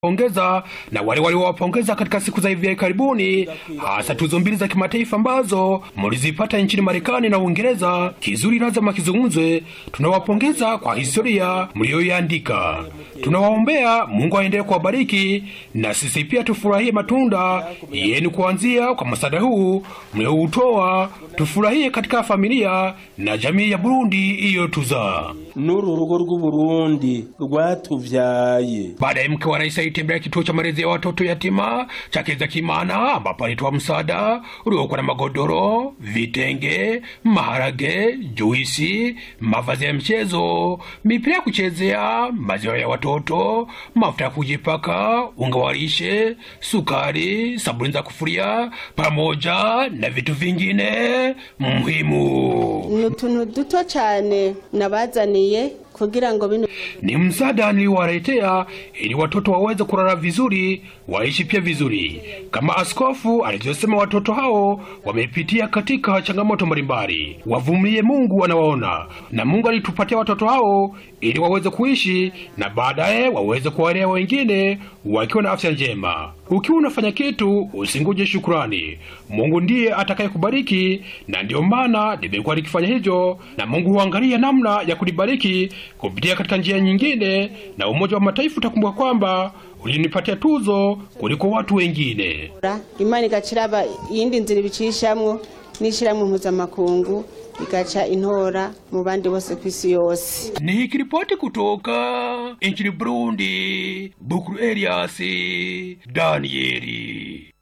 pongeza na wale waliowapongeza katika siku za hivi karibuni, hasa tuzo mbili za kimataifa ambazo mlizipata nchini Marekani na Uingereza. Kizuri lazima kizungumzwe. Tunawapongeza kwa historia mliyoiandika, tunawaombea Mungu aendelee kuwabariki, na sisi pia tufurahie matunda yenu kuanzia kwa msaada huu mlioutoa. Tufurahie katika familia na jamii ya Burundi iliyotuzaa. n'uru rugo rw'uburundi rwatuvyaye Baadaye mke wa rais alitembelea kituo cha malezi ya watoto yatima cha Kimana ambapo alitoa msaada uliokuwa na magodoro, vitenge, maharage, juisi, mavazi ya mchezo, mipira ya kuchezea, maziwa ya watoto, mafuta ya kujipaka, unga wa lishe, sukari, sabuni za kufuria pamoja na vitu vingine muhimu. ni utuntu duto cyane nabazaniye kugira ngo bino ni msaada niliowaletea ili watoto waweze kulala vizuri, waishi pia vizuri. Kama askofu alivyosema, watoto hao wamepitia katika changamoto mbalimbali, wavumilie, Mungu anawaona, na Mungu alitupatia watoto hao ili waweze kuishi na baadaye waweze kuwalea wengine wakiwa na afya njema. Ukiwa unafanya kitu usinguje shukurani, Mungu ndiye atakayekubariki, na ndiyo maana nimekuwa nikifanya hivyo, na Mungu huangalia namna ya kulibariki kupitia katika njia nyingine, na Umoja wa Mataifa utakumbuka kwamba ulinipatia tuzo kuliko watu wengine. imana igaciraba iyindi nzira ibicishamwo n'ishyirahamwe mpuzamakungu igaca intora mu bandi bose ku isi yose Nikiripoti kutoka nchini Burundi, Bukuru Elias Danieli.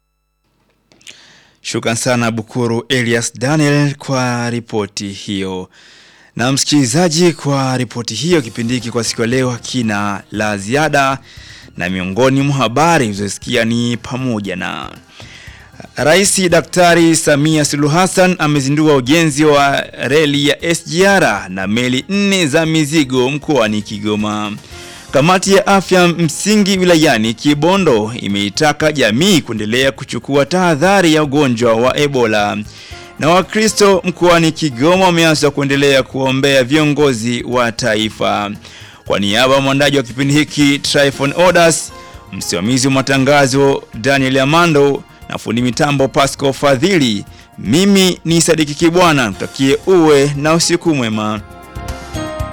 Shukran sana Bukuru Elias Daniel kwa ripoti hiyo. Na msikilizaji, kwa ripoti hiyo, kipindi hiki kwa siku ya leo hakina la ziada, na miongoni mwa habari ulizosikia ni pamoja na Rais Daktari Samia Suluhu Hassan amezindua ujenzi wa reli ya SGR na meli nne za mizigo mkoani Kigoma. Kamati ya afya msingi wilayani Kibondo imeitaka jamii kuendelea kuchukua tahadhari ya ugonjwa wa Ebola. Na Wakristo mkoani Kigoma wameanza kuendelea kuombea viongozi wa taifa. Kwa niaba ya mwandaji wa kipindi hiki Tryphon Odas, msimamizi wa matangazo Daniel Amando na fundi mitambo Pascal Fadhili, mimi ni Sadiki Kibwana, tutakie uwe na usiku mwema.